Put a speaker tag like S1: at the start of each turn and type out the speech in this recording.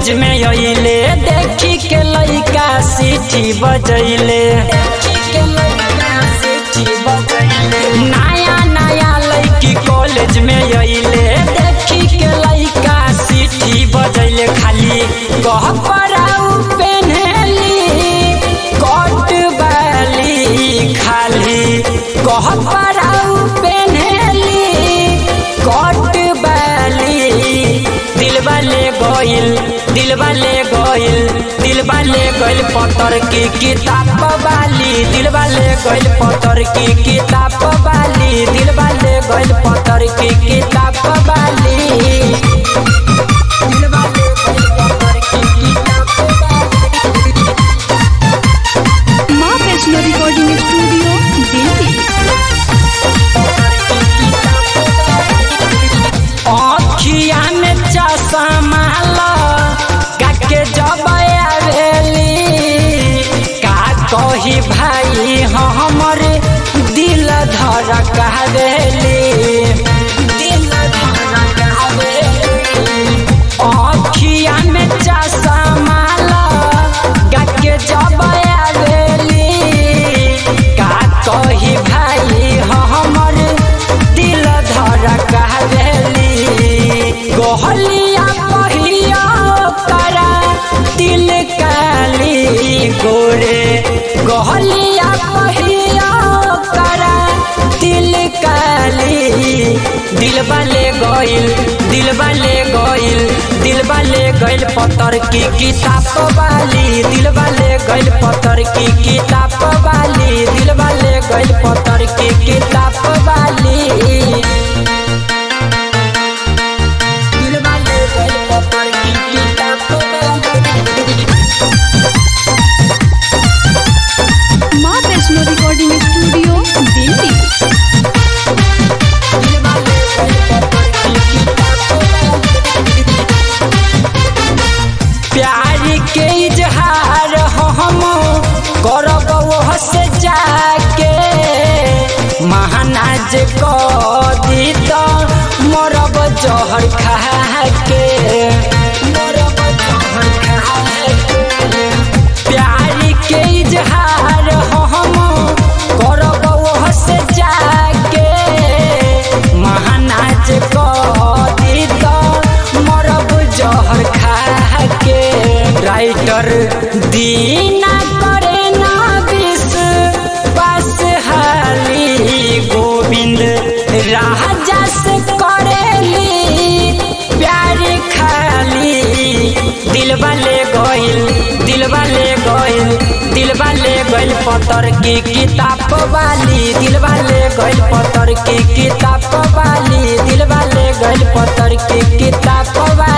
S1: college में अइले देखी के लइका सीटी बजैले नया नया लड़की कॉलेज में अइले देखी के लइका सीटी बजैले खाली कह पराऊ पेन्हली कट बाली खाली कह पराऊ पेन्हली कट बाली दिलवा ले गइल दिलवा ले गइल दिलवा ले गइल पत्थर की किताब वाली दिलवा ले गइल पत्थर की किताब वाली दिलवा ले गइल पत्थर की किताब वाली दिलवा ले गइल पत्थर की किताब वाली
S2: माँ वैष्णो रिकॉर्डिंग स्टूडियो दिल्ली
S1: अखिया में चश्मा काके जब आवेली का कही भाई हमर दिल धर कहवेली दिल धर कहवेली अखिया में चश्मा काके जब आवेली का कही भाई हमर दिल धर कहवेली गोहलिया पहिया करा दिल काली गोरे गोहलिया पहिया करा दिल काली दिलवा ले गइल दिलवा ले गइल दिलवा ले गइल पत्थर की किताब वाली दिलवा ले गइल पत्थर की किताब वाली दिलवा ले गइल पत्थर की किताब वाली दिलवा ले गइल पत्थर की किताब वाली
S2: माँ वैष्णो रिकॉर्डिंग स्टूडियो दिल्ली
S1: प्यार के इजहार हम करब वह से जाके महानाज कदी तो मरब जहर खा के मरब जहर खा के प्यार के इजहार हम करब वह से जाके महानाज कदी तो मरब जहर खा के राइटर दीना करे ना विष बस हाली गोविंद राजा से करेली प्यार खाली दिलवा ले गइल दिलवा ले गइल दिलवा ले गइल पत्थर की किताब वाली दिलवा ले गइल पत्थर की किताब वाली दिलवा ले गइल पत्थर की किताब वाली